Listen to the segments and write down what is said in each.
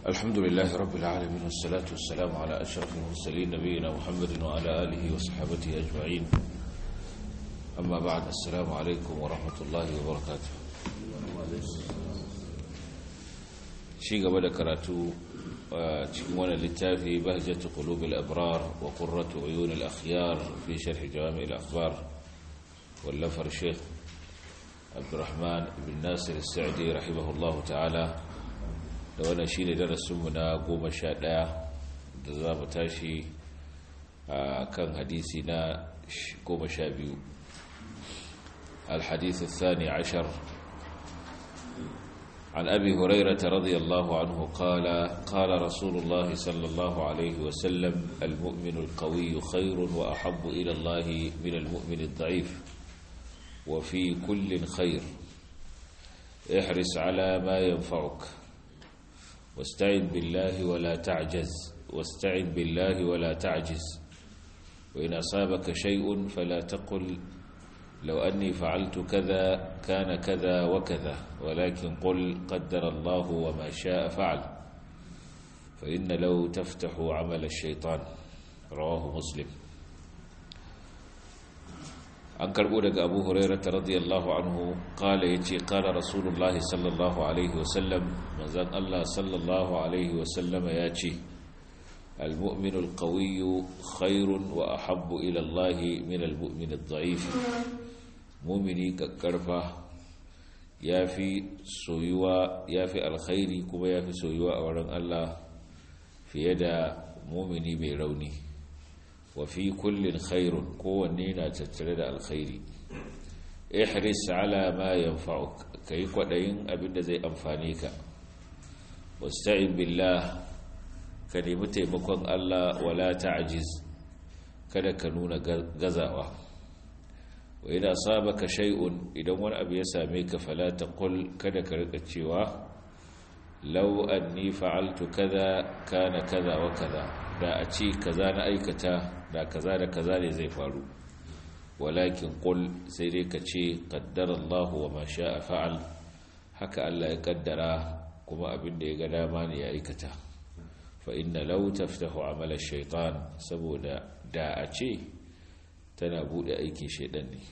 الحمد لله رب العالمين والصلاة والسلام على أشرف المرسلين نبينا محمد وعلى آله وصحبه أجمعين أما بعد السلام عليكم ورحمة الله وبركاته شيء قبل كراتو تكون للتافي بهجة قلوب الأبرار وقرة عيون الأخيار في شرح جوامع الأخبار واللفر الشيخ عبد الرحمن بن ناصر السعدي رحمه الله تعالى da wannan shi ne darasinmu na goma sha ɗaya da za mu tashi a kan hadisi na goma sha biyu الحديث الثاني عشر عن أبي هريرة رضي الله عنه قال قال رسول الله صلى الله عليه وسلم المؤمن القوي خير وأحب إلى الله من المؤمن الضعيف وفي كل خير احرص على ما ينفعك واستعن بالله ولا تعجز واستعن بالله ولا تعجز وإن أصابك شيء فلا تقل لو أني فعلت كذا كان كذا وكذا ولكن قل قدر الله وما شاء فعل فإن لو تفتح عمل الشيطان رواه مسلم an karbo daga abu hurairata radiyallahu anhu kala ya ce kala rasulullahi sallallahu alaihi wasallam manzan allah sallallahu alaihi wasallama ya ce المؤمن القوي خير وأحب إلى الله من المؤمن الضعيف مؤمني كالكرفة يافي سويوا يافي الخير كما يافي سويوا أولا الله في يد مؤمني بيروني وفي كل خير كونينا تترد الخير احرص على ما ينفعك كي قدين أبدا زي أنفانيك واستعن بالله ka nemi taimakon Allah wala ta'jiz kada ka nuna gazawa wa idan sabaka shay'un idan wani abu ya same ka fala taqul kada ka rika cewa law anni fa'altu kaza kana kaza wa kaza da a ce kaza na aikata da kaza da kaza ne zai faru walakin qul sai dai ka ce qaddara Allah wa ma sha'a fa'al haka Allah ya kaddara kuma abin da ya ga dama ne ya aikata فإن لو تفتح عمل الشيطان سبودا دا أشي تنابود أيكي شيطاني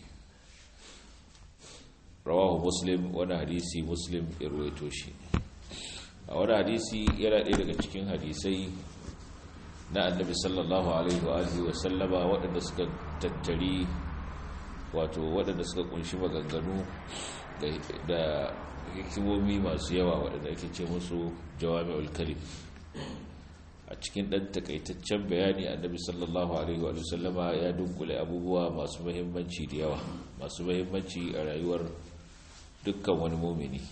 رواه مسلم وانا حديثي مسلم إرويتوشي وانا حديثي يرى إلى cikin hadisai na annabi sallallahu alaihi wa alihi wa sallama waɗanda suka tattari wato waɗanda suka kunshi maganganu da hikimomi masu yawa waɗanda ake ce musu jawami'ul kalim a cikin ɗan takaitaccen bayani annabi sallallahu alaihi wa sallama ya dunkule abubuwa masu mahimmanci da yawa masu mahimmanci a rayuwar dukkan wani mumini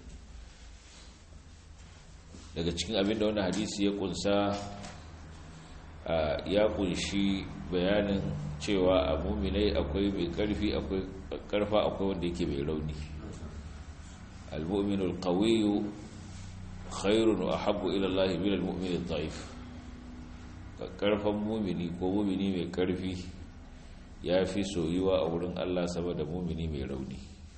daga cikin abin da wani hadisi ya kunsa ya kunshi bayanin cewa a muminai akwai mai karfi akwai karfa akwai wanda yake mai rauni al-mu'minul qawiyyu khairun wa habbu ila Allah min al-mu'min ad-da'if karfan mumini ko mumini mai karfi ya fi soyuwa a wurin Allah sama da mumini mai rauni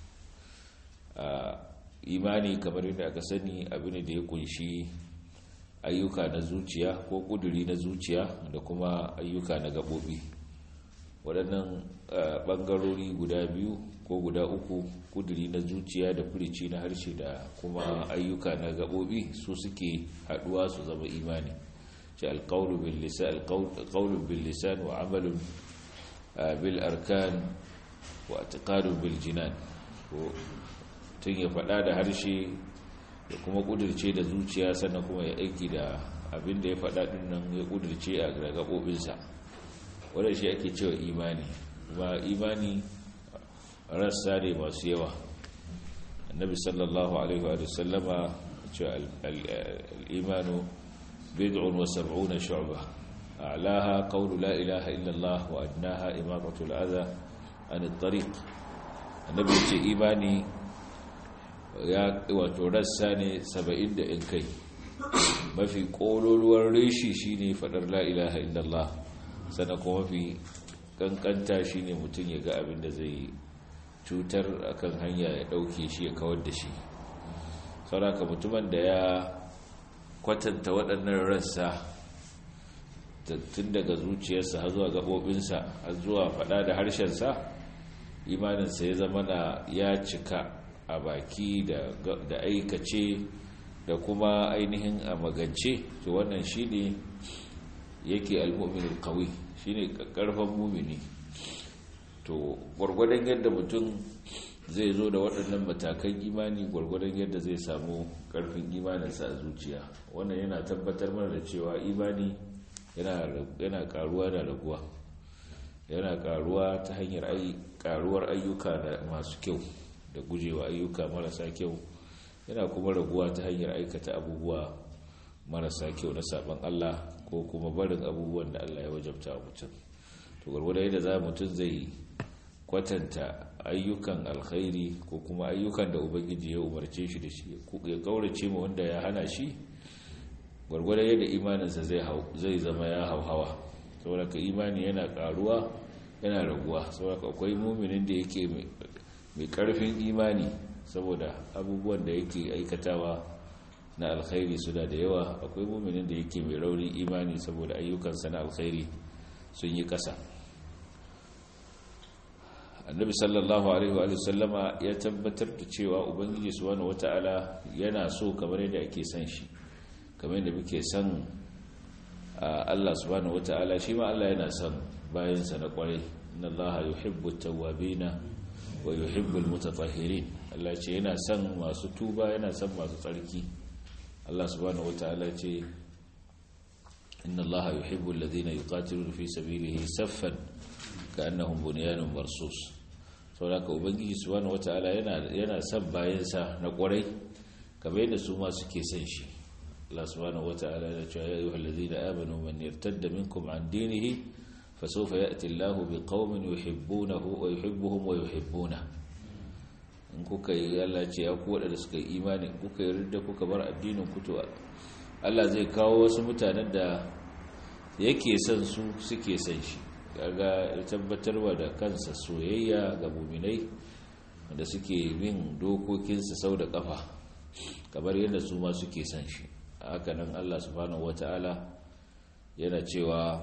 imani kamar yadda aka sani abin da ya kunshi ayyuka na zuciya ko kuduri na zuciya da kuma ayyuka na gabobi waɗannan ɓangarori guda biyu ko guda uku kuduri na zuciya da furici na harshe da kuma ayyuka na gabobi su suke haɗuwa su zama imani ce alƙaunin bil lisan wa amalin bil arkan wa atiqadun bil jinan tun ya faɗa da harshe da kuma ƙudurce da zuciya sannan kuma ya aiki da abin da ya faɗa ɗin nan ya ƙudurce a gaɓoɓinsa wadda shi ake cewa imani kuma imani rassa ne masu yawa annabi sallallahu alaihi wa sallama cewa al'imanu bid'un wa sab'una shu'ba a'laha qawlu la ilaha illa Allah wa adnaha imatatu al-adha an at-tariq annabi ce imani ya wato rassa ne 70 da in kai mafi kololuwar reshi shine fadar la ilaha illa Allah sannan kuma mafi kankanta shine mutum ya ga abin da zai cutar akan hanya ya dauke shi ya kawar da shi sauraka mutumin da ya kwatanta waɗannan rassa tun daga zuciyarsa har zuwa gaɓoɓinsa har zuwa faɗa da harshensa imaninsa ya zama na ya cika a baki da aikace da kuma ainihin a magance to wannan shi ne yake al'ummin kawai shi ne ƙarfan mumini to gwargwadon yadda mutum zai zo da waɗannan matakan imani gwargwadon yadda zai samu ƙarfin imaninsa a zuciya wannan yana tabbatar mana da cewa imani yana ƙaruwa da raguwa yana ƙaruwa ta hanyar ƙaruwar ayyuka da masu kyau da gujewa ayyuka marasa kyau yana kuma raguwa ta hanyar aikata abubuwa marasa kyau na saban Allah ko kuma barin abubuwan da Allah ya wajabta wa mutum to gwargwada yadda za mutum zai kwatanta ayyukan alkhairi ko kuma ayyukan da ubangiji ya umarce shi da shi ya kaurace ma wanda ya hana shi gwargwada yadda imaninsa zai zama ya hauhawa saboda ka imani yana karuwa yana raguwa saboda akwai muminin da yake mai karfin imani saboda abubuwan da yake aikatawa na alkhairi suna da yawa akwai muminin da yake mai raunin imani saboda ayyukansa na alkhairi sun yi kasa annabi sallallahu alaihi wa sallama ya tabbatar da cewa ubangiji subhanahu wata'ala yana so kamar yadda ake son shi kamar yadda muke son Allah subhanahu wata'ala shi ma Allah yana son bayansa na kwarai inna Allah yuhibbu at-tawwabina wa yuhibbu al-mutatahhirin Allah ce yana son masu tuba yana son masu tsarki Allah subhanahu wata'ala ce inna Allah yuhibbu alladhina yuqatiluna fi sabilihi saffan ka'annahum bunyanun marsus saboda ubangiji subhanahu wata'ala yana yana son bayansa na kwarai kamar yadda su ma suke son shi Allah subhanahu wata'ala ya ce ya ayyuhal ladina amanu man yartadda minkum an dinihi fasawfa ya'ti Allahu biqaumin yuhibbunahu wa yuhibbuhum wa yuhibbuna in kuka yi Allah ce ya ku wadanda suka yi imani kuka yi ridda kuka bar addinin ku to Allah zai kawo wasu mutanen da yake son su suke son shi kaga tabbatarwa da kansa soyayya ga muminai wanda suke bin dokokinsa sau da kafa kamar yadda su ma suke son shi hakanan Allah subhanahu wata'ala yana cewa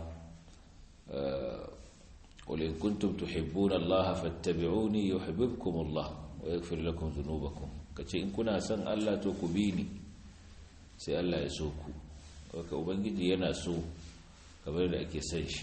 qul in kuntum tuhibbuna Allah fattabi'uni yuhibbukum Allah wa yaghfir lakum dhunubakum kace in kuna son Allah to ku bi ni sai Allah ya so ku haka ubangiji yana so kamar da ake son shi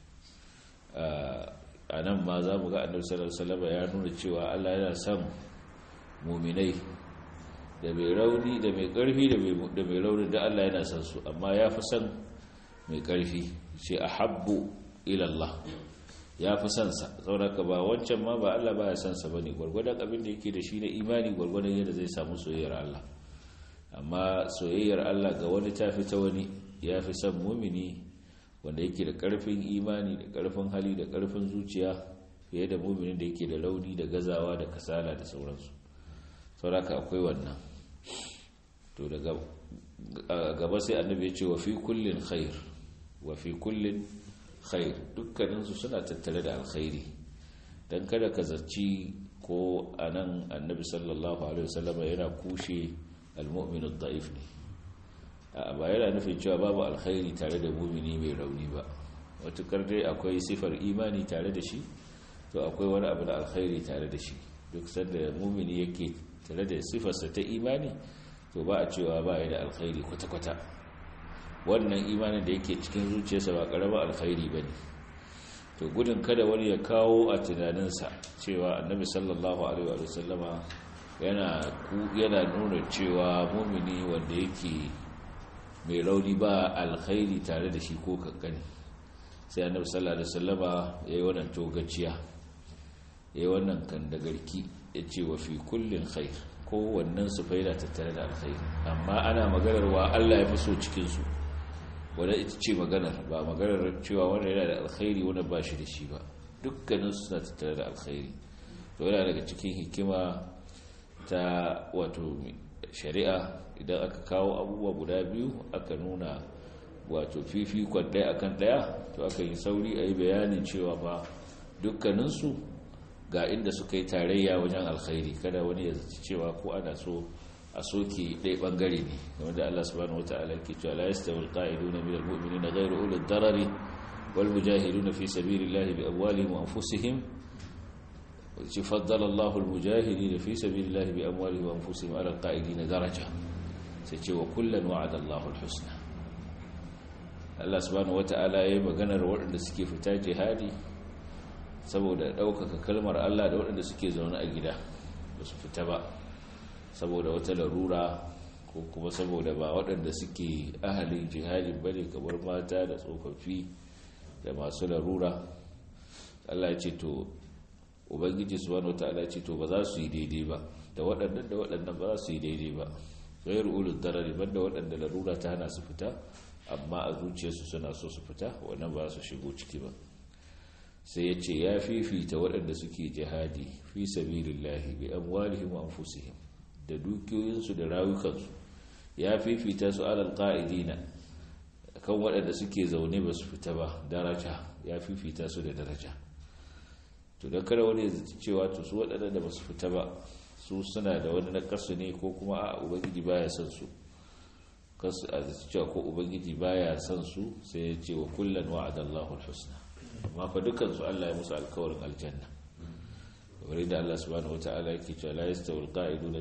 a nan ma za mu ga annabi sallallahu alaihi wasallam ya nuna cewa Allah yana son muminai da mai rauni da mai karfi da mai rauni da Allah yana son su amma ya fi son mai karfi ce ahabbu ila Allah ya fi son sa sauraka ba wancan ma ba Allah ba ya son sa bane gwargwadon abin da yake da shi na imani gwargwadon yadda zai samu soyayyar Allah amma soyayyar Allah ga wani ta fi ta wani ya fi son mumini wanda yake da karfin imani da karfin hali da karfin zuciya fiye da muminin da yake da launi da gazawa da kasala da sauransu sauraka akwai wannan to daga gaba sai annabi ya ce wa fi kullin khair wa fi kullin khair dukkaninsu suna tattare da alkhairi dan kada ka zaci ko anan annabi sallallahu alaihi wasallam yana kushe almu'min ad-da'if ne ba yana nufin cewa babu alkhairi tare da mumini mai rauni ba watukar dai akwai sifar imani tare da shi to akwai wani abu da alkhairi tare da shi duk sanda mumini yake tare da sifarsa ta imani to ba a cewa ba ya da alkhairi kwata-kwata wannan imanin da yake cikin zuciyarsa ba karama alkhairi ba ne to gudun kada wani ya kawo a tunaninsa cewa annabi sallallahu alaihi wa sallama yana nuna cewa mumini wanda yake mai rauni ba alkhairi tare da shi ko kankani sai annabi sallallahu alaihi wasallama yayi wannan togaciya yayi wannan kandagarki yace wa fi kullin khair ko wannan su faida tattare da alkhairi amma ana maganar wa Allah ya fi so cikin su wanda ita ce maganar ba maganar cewa wanda yana da alkhairi wanda ba shi da shi ba dukkanin su suna tattare da alkhairi to yana daga cikin hikima ta wato shari'a idan aka kawo abubuwa guda biyu aka nuna wato fifikon ɗaya akan ɗaya to aka yi sauri a yi bayanin cewa ba dukkaninsu ga inda suka yi tarayya wajen alkhairi kada wani ya zaci cewa ko ana so a soke ɗaya ɓangare ne game da Allah subhanahu wa ta'ala ke cewa la yastawil qa'iduna min al-mu'minina ghayru ulil darari wal mujahiduna fi sabilillahi bi amwalihim wa anfusihim ci faddala Allahu al-mujahidina fi sabilillahi bi amwalihim wa anfusihim ala al-qa'idina daraja sai ce wa kullan wa'ada Allahu al-husna Allah subhanahu wa ta'ala yayi maganar waɗanda suke fita jihadi saboda ɗaukaka kalmar Allah da waɗanda suke zaune a gida ba su fita ba saboda wata larura ko kuma saboda ba waɗanda suke ahalin jihadin ba ne kamar mata da tsofaffi da masu larura Allah ya ce to ubangiji subhanahu wataala ce to ba za su yi daidai ba da waɗannan da waɗannan ba za su yi daidai ba ghairu ulul darari banda waɗanda larura ta hana su fita amma a zuciyarsu suna so su fita wannan ba su shigo ciki ba sai ya ce ya fifita waɗanda suke jihadi fi sabilillahi bi amwalihim wa anfusihim da dukiyoyinsu da rayukansu ya fifita su alal qa'idina kan waɗanda suke zaune ba su fita ba daraja ya fifita su da daraja to da kada wani cewa to su waɗanda ba su fita ba su suna da wani nakasu ne ko kuma a ubangiji baya son su kasu a cewa ko ubangiji baya son su sai ya ce wa kullum wa'adallahu alhusna amma fa dukansu Allah ya musu alkawarin aljanna kamar da Allah subhanahu wataala yake cewa la yastawi alqa'iduna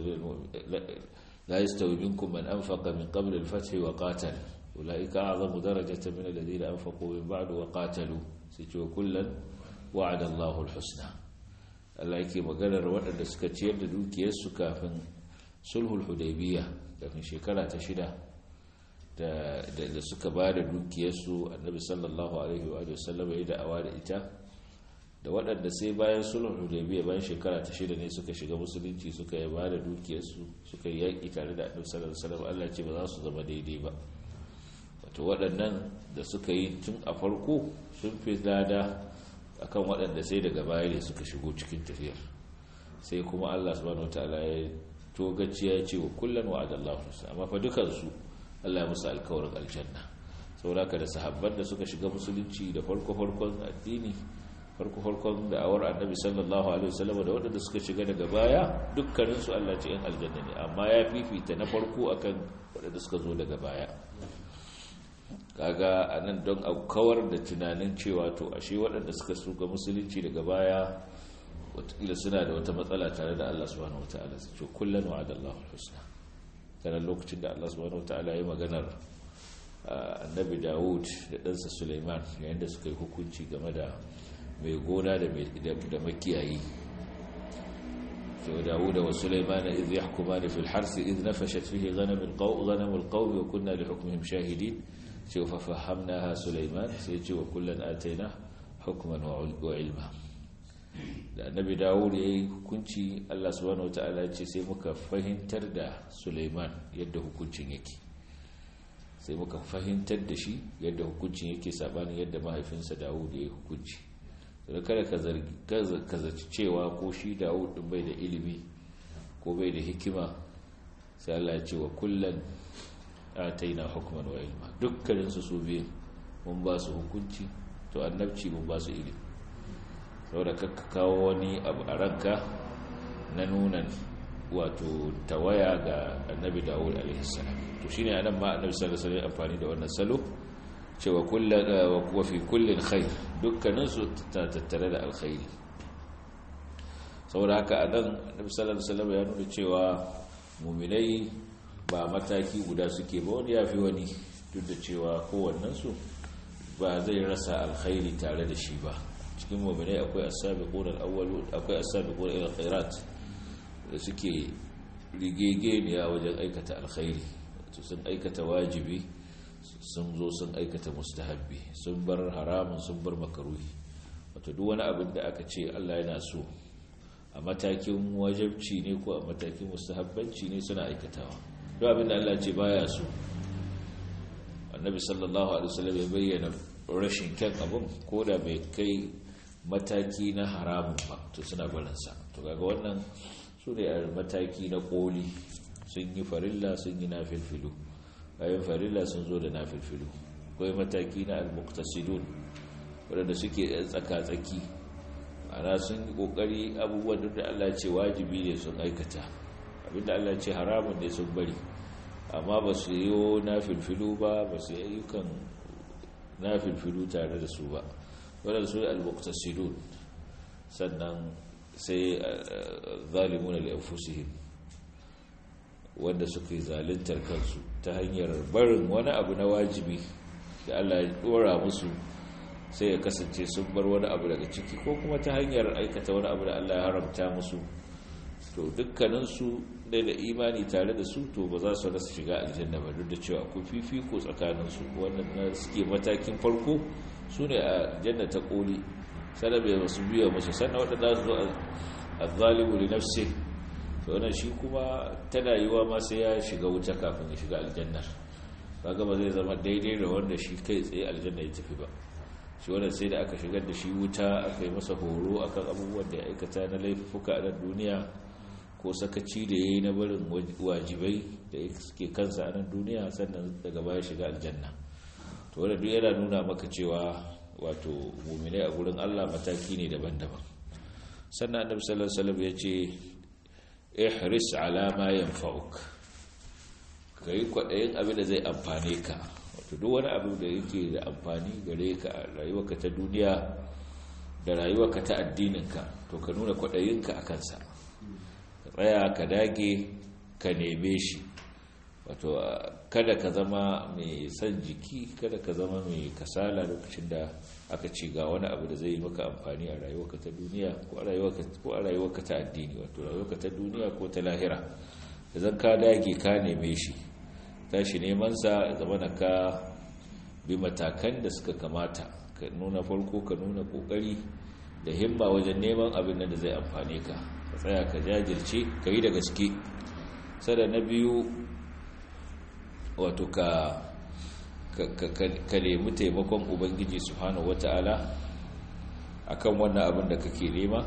la yastawi minkum man anfaqa min qabl al-fath wa qatal ulaika a'zamu darajatan min alladhina anfaqu min ba'd wa qatalu sai ce kullan wa'ada Allahu al-husna Allah yake maganar waɗanda suka ciyar da dukiyarsu kafin sulhul hudaybiyah kafin shekara ta shida da suka ba da dukiyarsu annabi sallallahu alaihi wa sallam ya da'awa da ita da waɗanda sai bayan sulhul hudaybiyya bayan shekara ta shida ne suka shiga musulunci suka yi ba da dukiyarsu suka yi yaƙi tare da annabi sallallahu alaihi wasallam Allah ce ba za su zama daidai ba wato waɗannan da suka yi tun a farko sun fi lada akan waɗanda sai daga baya ne suka shigo cikin tafiyar sai kuma Allah subhanahu wataala ya togaciya ya ce wa kullun wa'adallahu amma fa dukansu Allah musu alkawarin aljanna sauraka da sahabban da suka shiga musulunci da farko-farkon addini farko-farkon da'awar annabi sallallahu alaihi wasallam da waɗanda suka shiga daga baya dukkaninsu Allah ce yan aljanna ne amma ya fifita na farko akan waɗanda suka zo daga baya kaga anan don a kawar da tunanin cewa to ashe waɗanda suka suka musulunci daga baya wataƙila suna da wata matsala tare da Allah subhanahu wataala su ce kullum wa'adallahu alhusna kanan lokacin da Allah subhanahu wataala ya maganar annabi Dawud da ɗansa Sulaiman yayin da suka yi hukunci game da mai gona da makiyayi to Dawud wa Sulaiman idh yahkumani fil harth idh nafashat fihi ghanam alqaw ghanam alqawm wa kunna li hukmihim shahidin sai fa fahamnaha Sulaiman sai ce wa kullan ataina hukman wa ilma da annabi dawud ya yi hukunci allah subhanahu wa ta'ala ce sai muka fahimtar da suleiman yadda hukuncin yake sai muka fahimtar da shi yadda hukuncin yake sabanin yadda mahaifinsa dawud ya yi hukunci da kada ka zaci cewa ko shi dawud din bai da ilimi ko bai da hikima sai allah ya ce wa kullum ataina hukman wa ilma dukkaninsu su biyu mun ba su hukunci to annabci mun ba su ilimi saboda kakka kawo wani abu a ranka na nuna wato tawaya ga annabi dawud alaihissalam to shine anan ma annabi sallallahu alaihi amfani da wannan salo cewa wa fi kullin khair dukkanin su ta tattare da alkhairi saboda haka anan annabi sallallahu alaihi ya nuna cewa mu'minai ba mataki guda suke ba wani yafi wani duk da cewa kowannen su ba zai rasa alkhairi tare da shi ba cikin mu'minai akwai as-sabiqun al-awwalun akwai as-sabiqun ila khairat da suke rigegeniya wajen aikata alkhairi to sun aikata wajibi sun zo sun aikata mustahabbi sun bar haramun sun bar makaruhi wato duk wani abin da aka ce Allah yana so a matakin wajabci ne ko a matakin mustahabbanci ne suna aikatawa duk abin da Allah ce baya so annabi sallallahu alaihi wasallam ya bayyana rashin kyan abin ko da bai kai mataki na haramun ba to suna barinsa to kaga wannan su ne a mataki na koli sun yi farilla sun yi nafilfilu bayan farilla sun zo da nafilfilu akwai mataki na almuktasidun waɗanda suke tsaka-tsaki ana sun yi ƙoƙari abubuwan da Allah ce wajibi ne sun aikata abinda Allah ce haramun ne sun bari amma ba su yi na filfilu ba ba su yi ayyukan na filfilu tare da su ba wadanda su al-muqtasidun sannan sai zalimun al-anfusihim wanda suka yi zaluntar kansu ta hanyar barin wani abu na wajibi da Allah ya dora musu sai ya kasance sun bar wani abu daga ciki ko kuma ta hanyar aikata wani abu da Allah ya haramta musu to dukkaninsu dai da imani tare da su to ba za su rasa shiga aljanna ba duk da cewa ku fifiko tsakaninsu wannan na suke matakin farko su ne a janna ta koli sannan bai masu biya musu sannan waɗanda su zo a zalibu da nafsi to wannan shi kuma tana yiwa ma sai ya shiga wuta kafin ya shiga aljannar kaga ba zai zama daidai da wanda shi kai tsaye aljanna ya tafi ba shi wannan sai da aka shigar da shi wuta aka yi masa horo akan abubuwan da ya aikata na laifuka a duniya ko sakaci da ya yi na barin wajibai da suke kansa a nan duniya sannan daga baya shiga aljanna to wadda duk yana nuna maka cewa wato muminai a gurin allah mataki ne daban-daban sannan annabi sallallahu alaihi wasallam ya ce ihris ala ma yanfa'uk kai kwadayin abin da zai amfane ka wato duk wani abu da yake da amfani gare ka a rayuwarka ta duniya da rayuwarka ta addininka to ka nuna kwadayinka a kansa tsaya ka dage ka neme shi wato kada ka zama mai son jiki kada ka zama mai kasala lokacin da aka ci ga wani abu da zai yi maka amfani a rayuwarka ta duniya ko a rayuwarka ta addini wato rayuwarka ta duniya ko ta lahira da zan ka dage ka neme shi tashi neman sa zama na ka bi matakan da suka kamata ka nuna farko ka nuna kokari da himma wajen neman abin da zai amfane ka ka tsaya ka jajirce ka yi da gaske sada na biyu wato ka ka nemi taimakon ubangiji subhanahu wata'ala akan wannan abin da kake nema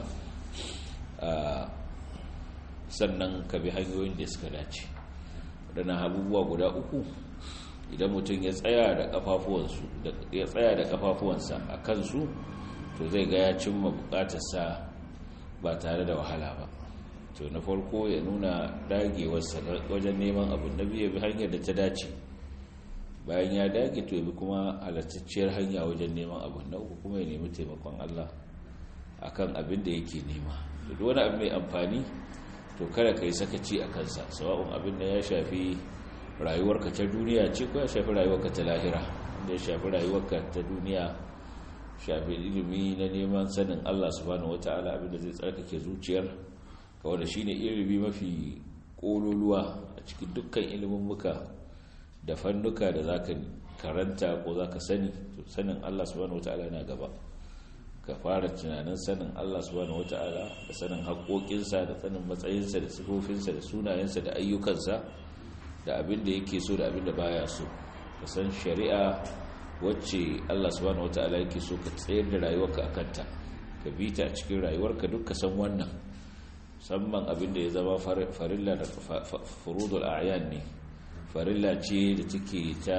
sannan ka bi hanyoyin da suka dace waɗannan abubuwa guda uku idan mutum ya tsaya da kafafuwansa a kansu to zai ga ya cimma bukatarsa ba tare da wahala ba to na farko ya nuna dagewarsa wajen neman abu na biyu bi hanyar da ta dace bayan ya dage to bi kuma halattacciyar hanya wajen neman abu na uku kuma ya nemi taimakon Allah akan abin da yake nema duk wani abu mai amfani to kada ka yi sakaci a kansa sawa'un abin da ya shafi rayuwarka ta duniya ce ko ya shafi rayuwarka ta lahira wanda ya shafi rayuwarka ta duniya shafi ilimi na neman sanin Allah subhanahu wata'ala abinda zai tsarkake zuciyar ka wanda shine ilimi mafi kololuwa a cikin dukkan ilimin muka da fannuka da zaka karanta ko zaka sani to sanin Allah subhanahu wata'ala na gaba ka fara tunanin sanin Allah subhanahu wata'ala da sanin haƙoƙinsa da sanin matsayinsa da sifofinsa da sunayensa da ayyukansa da abin da yake so da abin da baya so ka san shari'a wacce Allah subhanahu wataala yake so ka tsayar da rayuwarka a kanta ka bi ta a cikin rayuwarka duk ka san wannan musamman abin da ya zama farilla da furudul a'yan ne farilla ce da take ta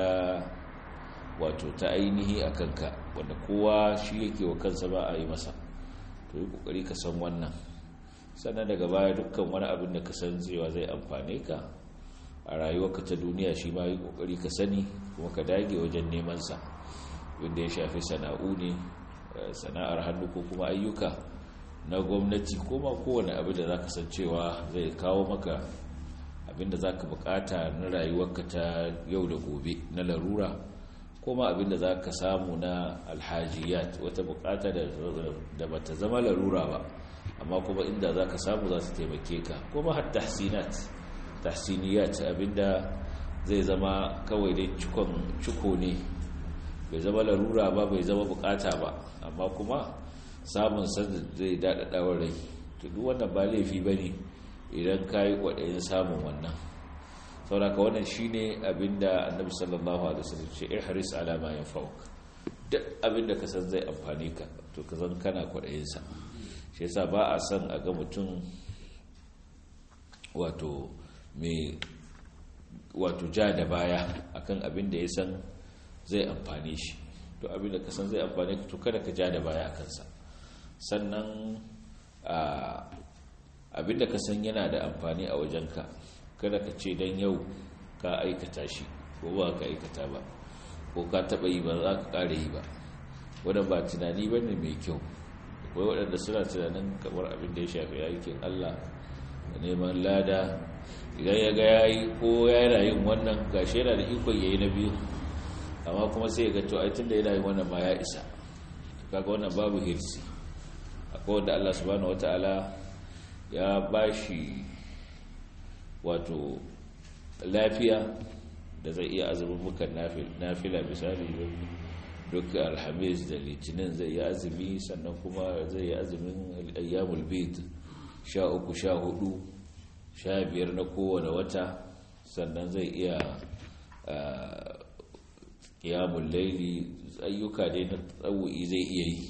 wato ta ainihi a kanka wanda kowa shi yake wa kansa ba a yi masa to yi kokari ka san wannan sannan daga baya dukkan wani abin da ka san cewa zai amfane ka a rayuwarka ta duniya shi ma yi kokari ka sani kuma ka dage wajen neman sa wanda ya shafi sana'u ne sana'ar hannu ko kuma ayyuka na gwamnati ko ma kowane abu da za ka san cewa zai kawo maka abinda za ka bukata na rayuwarka ta yau da gobe na larura ko ma abinda za ka samu na alhajiyat wata bukata da bata zama larura ba amma kuma inda za ka samu za su taimake ka ko ma har tahsinat tahsiniyat abinda zai zama kawai dai cikon ciko ne bai zama larura ba bai zama bukata ba amma kuma samun sanda zai daɗaɗawar rai to duk wannan ba laifi ba ne idan ka yi kwaɗayin samun wannan sauraka wannan shi ne abinda annabi sallallahu alaihi wasallam ce ihris ala ma yanfa'uk duk abinda ka san zai amfani ka to ka zan kana kwaɗayinsa shi yasa ba a son a ga mutum wato mai wato ja da baya akan abin da ya san zai amfane shi to abin da ka san zai amfane ka to kada ka ja da baya a kansa sannan abinda ka san yana da amfani a wajenka kada ka ce don yau ka aikata shi ko ba ka aikata ba ko ka taɓa yi ba za ka ƙara yi ba wadda ba tunani ba ne mai kyau akwai waɗanda suna tunanin kamar abin da ya shafi aikin allah da neman lada idan ya ga ya yi ko ya yana yin wannan gashi yana da ikon ya yi na biyu amma kuma sai ya ga to aitin da yana yin wannan ma ya isa kaga wannan babu hirsi akwai wanda allah subhanahu wata'ala ya ba shi wato lafiya da zai iya azumin mukan nafila misali duk alhamis da litinin zai yi azumi sannan kuma zai yi azumin ayyamul bid sha uku sha hudu sha biyar na kowane wata sannan zai iya kiyamun laili ayyuka dai na tsawu'i zai iya yi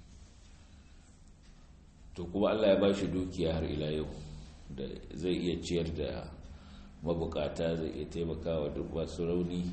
to kuma allah ya ba shi dukiya har ila yau da zai iya ciyar da mabukata zai iya taimakawa duk masu rauni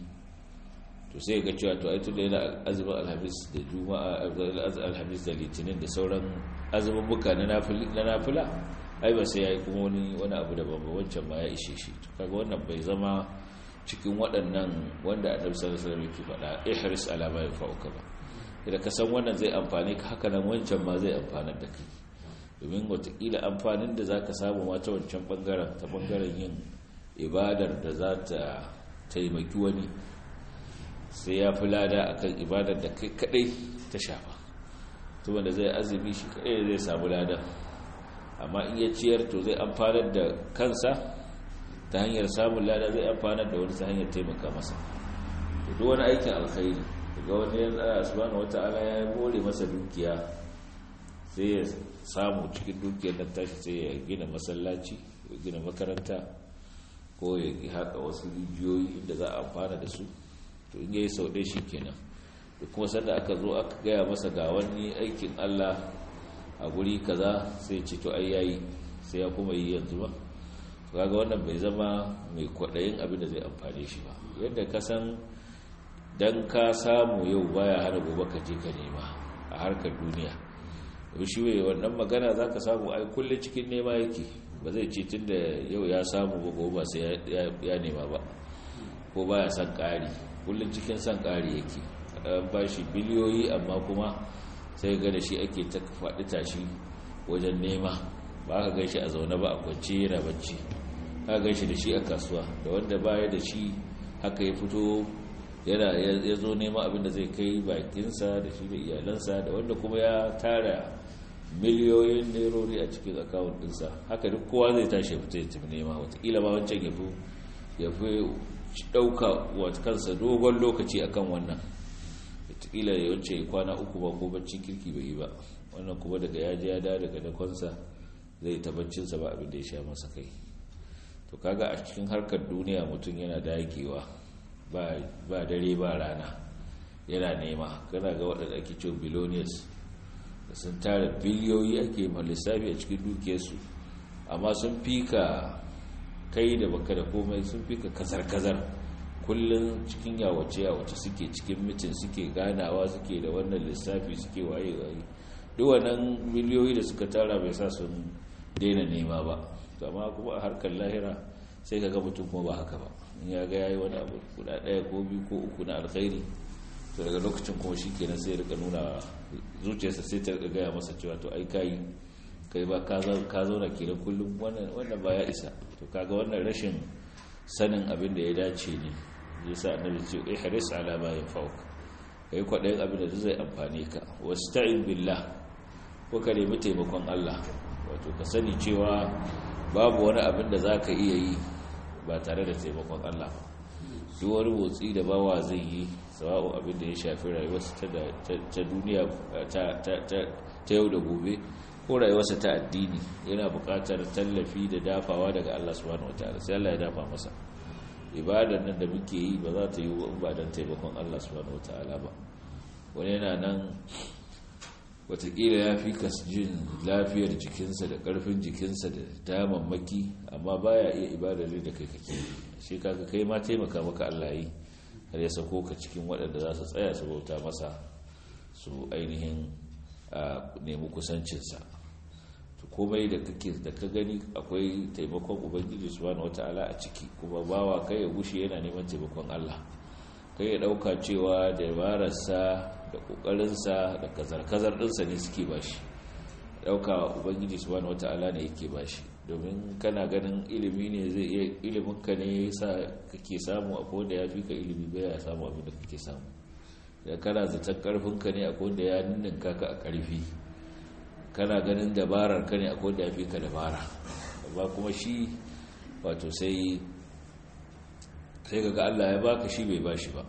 to sai ga cewa to aitu da yana azumin alhamis da juma'a alhamis da litinin da sauran azumin buka na nafila ai ba sai ya yi kuma wani wani abu da babba wancan ma ya ishe shi to kaga wannan bai zama cikin waɗannan wanda annabi sallallahu alaihi wasallam yake faɗa ihris ala ma yanfa'uka ba idan ka san wannan zai amfane ka haka nan wancan ma zai amfanar da kai domin watakila amfanin da zaka samu ma ta wancan bangaren ta bangaren yin ibadar da za ta taimaki wani sai ya fi lada akan ibadar da kai kadai ta shafa to wanda zai azumi shi kadai zai samu lada amma in ya ciyar to zai amfanar da kansa ta hanyar samun lada zai amfanar da wani ta hanyar taimaka masa to duk wani aikin alkhairi daga wani ya subhanahu wataala ya more masa dukiya sai ya samu cikin dukiyar nan tashi sai ya gina masallaci ya gina makaranta ko ya haka wasu rijiyoyi inda za a amfana da su to in yayi sau ɗaya kenan da kuma sanda aka zo aka gaya masa ga wani aikin Allah a guri kaza sai ce to ai yayi sai ya kuma yi yanzu ba kaga wannan bai zama mai kwaɗayin abin da zai amfane shi ba yadda ka san dan ka samu yau baya hana gobe ka je ka nema a harkar duniya shi wai wannan magana za ka samu ai kullum cikin nema yake ba zai ce tun da yau ya samu ba gobe ba sai ya nema ba ko baya son ƙari kullum cikin son ƙari yake ba shi biliyoyi amma kuma sai ga da shi ake ta faɗi tashi wajen nema ba ka gaishe a zaune ba a kwance yana bacci ka gaishe da shi a kasuwa da wanda baya da shi haka ya fito yana ya zo nema abinda zai kai bakinsa da shi da iyalansa da wanda kuma ya tara miliyoyin nerori a cikin akawun ɗinsa haka duk kowa zai tashi fita ya tafi nema watakila ba wancan ya fi ɗauka wata kansa dogon lokaci akan wannan watakila ya wance ya kwana uku ba ko bacci kirki bai yi ba wannan kuma daga ya ji ya da daga dakonsa zai tabbacinsa ba abin da ya sha masa kai to kaga a cikin harkar duniya mutum yana dagewa ba dare ba rana yana nema kana ga waɗanda ake cewa billionaires da sun tara biliyoyi ake lissafi a cikin dukiyarsu amma sun fi ka kai da baka da komai sun fi ka kazar-kazar kullum cikin yawace-yawace suke cikin mitin suke ganawa suke da wannan lissafi suke waye-waye duk wannan miliyoyi da suka tara bai sa sun daina nema ba amma kuma a harkar lahira sai ka ga mutum kuma ba haka ba in ya ga yayi wani abu guda ɗaya ko biyu ko uku na alkhairi to daga lokacin kuma shi kenan sai rika nuna zuciyarsa sai ta gaya masa cewa to ai kai kai ba ka zauna kenan kullum wannan ba ya isa to kaga wannan rashin sanin abin da ya dace ne yasa annabi ce ihris ala ma yanfa'uk kai kwadayin abin da zai amfane ka wasta'in billah ko ka nemi taimakon Allah wato ka sani cewa babu wani abin da zaka iya yi ba tare da taimakon Allah ba duk wani motsi da bawa zai yi sawa'u abin da ya shafi rayuwarsa ta duniya ta yau da gobe ko rayuwarsa ta addini yana buƙatar tallafi da dafawa daga Allah subhanahu wataala sai Allah ya dafa masa ibadar nan da muke yi ba za ta yi ba don taimakon Allah subhanahu wataala ba wani yana nan watakila ya fi jin lafiyar jikinsa da ƙarfin jikinsa da damammaki amma baya iya ibadar da kai kake shi kaga kai ma taimaka maka Allah yi har ya sako ka cikin waɗanda za su tsaya su bauta masa su ainihin nemi kusancinsa to komai da kake da ka gani akwai taimakon ubangiji subhanahu wataala a ciki kuma bawa kai ya gushe yana neman taimakon Allah kai ya dauka cewa dabararsa da kokarinsa da kazar-kazar dinsa ne suke bashi dauka ubangiji subhanahu wataala ne yake bashi domin kana ganin ilimi ne zai iya ilimin ka ne yasa kake samu akwai wanda ya fi ka ilimi bai ya samu abin da kake samu da kana zaton karfin ka ne akwai wanda ya ninninka ka a karfi kana ganin dabarar ka ne akwai wanda ya fi ka dabara amma kuma shi wato sai sai ga Allah ya baka shi bai bashi ba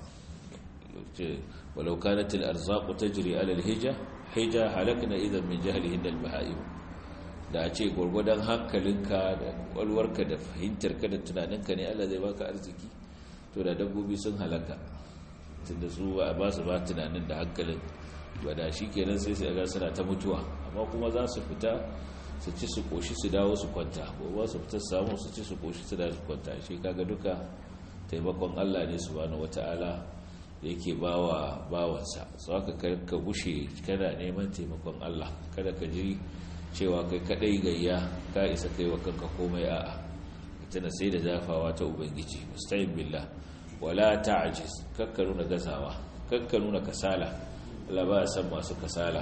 walau kanat al-arzaq tajri ala al-hija hija halakna idan min jahlihin al-baha'im da a ce gurgudan hankalinka da kwalwarka da fahimtarka da tunaninka ne Allah zai baka arziki to da dabbobi sun halaka tunda su ba ba su ba tunanin da hankalin ba da shi kenan sai su ga suna ta mutuwa amma kuma za su fita su ci su koshi su dawo su kwanta ko ba su fita samu su ci su koshi su dawo su kwanta shi kaga duka taimakon Allah ne subhanahu wataala yake bawa bawansa sau haka ka gushe kana neman taimakon Allah kada ka ji cewa kai kadai gayya ka isa kai wa kanka komai a'a tana sai da zafawa ta ubangiji musta'in billah wala ta'jiz kakka nuna gazawa kakka nuna kasala Allah ba san masu kasala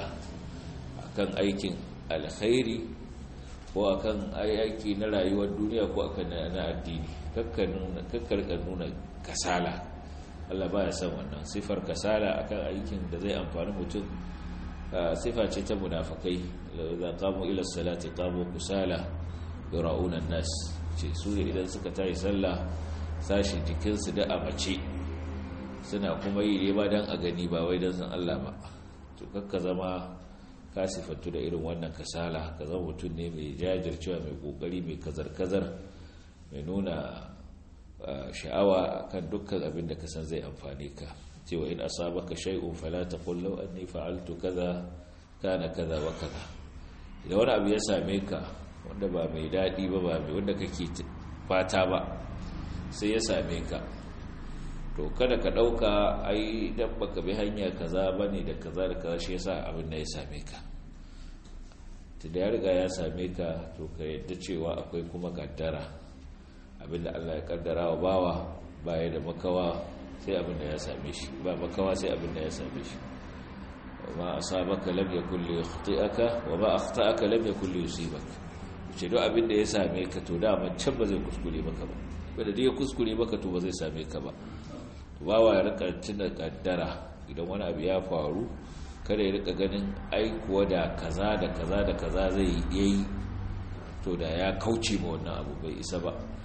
akan aikin alkhairi ko akan aiki na rayuwar duniya ko akan na addini kakka nuna kakka nuna kasala Allah ba ya san wannan sifar kasala akan aikin da zai amfani mutum sifa ce ta munafakai da qamu ila salati qamu kusala yura'una nas ce su ne idan suka tayi sallah sashi jikinsu da amace suna kuma yi ne ba dan a gani ba wai dan san Allah ba to kakka zama ka sifantu da irin wannan kasala ka zama mutum ne mai jajircewa mai kokari mai kazar-kazar mai nuna sha'awa kan dukkan abin da ka san zai amfane ka cewa in asabaka shay'un fala taqul law anni fa'altu kaza kana kaza wa kaza idan wani abu ya same ka wanda ba mai dadi ba ba mai wanda kake fata ba sai ya same ka to kada ka dauka ai dan baka bi hanya kaza bane da kaza da kaza shi yasa abin da ya same ka tunda ya riga ya same ka to ka yadda cewa akwai kuma kaddara abinda Allah ya kaddara wa bawa baya da makawa sai abinda ya same shi ba makawa sai abinda ya same shi ma asabaka lam yakul li yakhti'aka wa ma akhta'aka lam yakul li yusibaka ce duk abinda ya same ka to da man can ba zai kuskure maka ba wanda dai ya kuskure maka to ba zai same ka ba bawa ya rika tuna kaddara idan wani abu ya faru kada ya rika ganin ai kuwa da kaza da kaza da kaza zai yi to da ya kauce ma wannan abu bai isa ba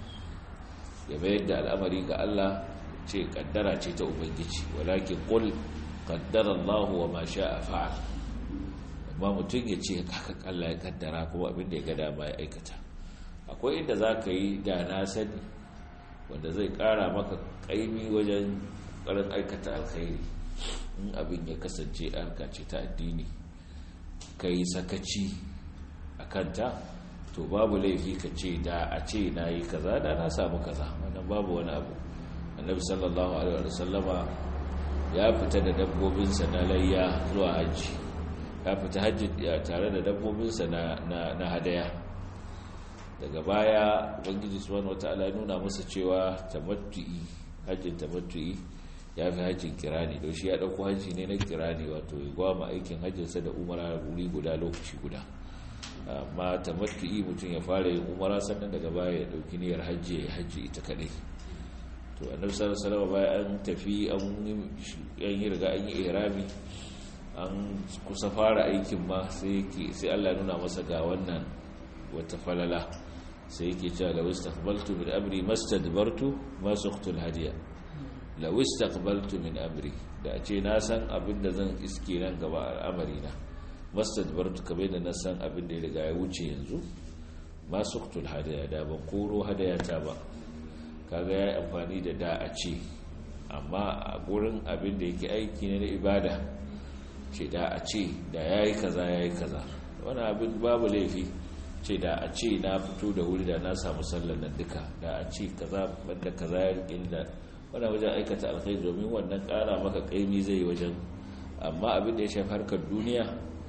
ya bayar da al'amari ga Allah ce kaddara ce ta ubangiji walakin qul qaddara Allah wa ma sha'a fa'al amma mutum ya ce haka Allah ya kaddara kuma abin da ya ga dama ya aikata akwai inda zaka yi da na sani wanda zai kara maka kaimi wajen karin aikata alkhairi in abin ya kasance harka ce ta addini kai sakaci akanta to babu laifi ka ce da a ce na yi kaza da na samu kaza wannan babu wani abu annabi sallallahu alaihi wa sallama ya fita da dabbobinsa na layya zuwa hajji ya fita hajji tare da dabbobinsa na hadaya daga baya ubangiji subhanahu wataala ya nuna masa cewa tamattu'i hajjin tamattu'i ya fi hajjin kirani don shi ya ɗauko hajji ne na kirani wato ya gwama aikin hajjinsa da umara wuri guda lokaci guda amma tamattu'i mutum ya fara yin umara sannan daga baya ya dauki niyyar hajji ya hajji ita kadai to annabi sallallahu alaihi wasallam bayan an tafi an yi riga an yi ihrami an kusa fara aikin ma sai yake sai Allah ya nuna masa ga wannan wata falala sai yake cewa law istaqbaltu min amri mastadbartu ma suqtu alhadiya law istaqbaltu min amri da a ce na san abin da zan iske nan gaba al'amari na mastadbartu kamar da na san abin da ya riga ya wuce yanzu ma suqtu alhadiya da ban koro hadaya ta ba kaga yayi amfani da da a ce amma a gurin abin da yake aiki ne na ibada ce da a ce da yayi kaza yayi kaza wani abin babu laifi ce da a ce na fito da wuri da na samu sallar nan duka da a ce kaza banda kaza ya rikin da wani wajen aikata alkhairi domin wannan kara maka kaimi zai wajen amma abin da ya shafi harkar duniya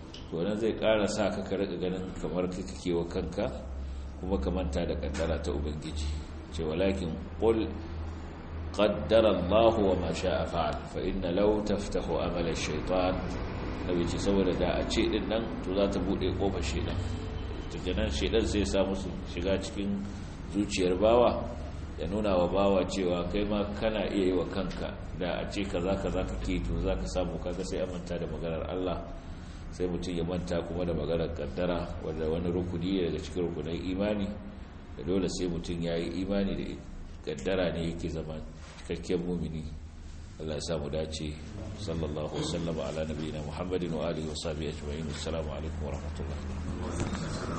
to nan zai ƙara sa ka ka rika ganin kamar ka kake wa kanka kuma ka manta da kaddara ta ubangiji ce walakin qul qaddara Allah wa ma sha'a fa'al fa inna law taftahu amala ash-shaytan nabi ce saboda da a ce din nan to za ta bude kofar shedan to kenan shedan sai sa musu shiga cikin zuciyar bawa ya nuna wa bawa cewa kai ma kana iya yi wa kanka da a ce kaza kaza kake to za ka samu kaga sai manta da maganar Allah sai mutum ya manta kuma da maganar kaddara wanda wani rukuni daga cikin rukunan imani da dole sai mutum ya yi imani da kaddara ne yake zama cikakken mumini Allah ya samu dace sallallahu wasallama ala nabiyina muhammadin wa alihi wa sahbihi ajma'in assalamu alaikum wa rahmatullahi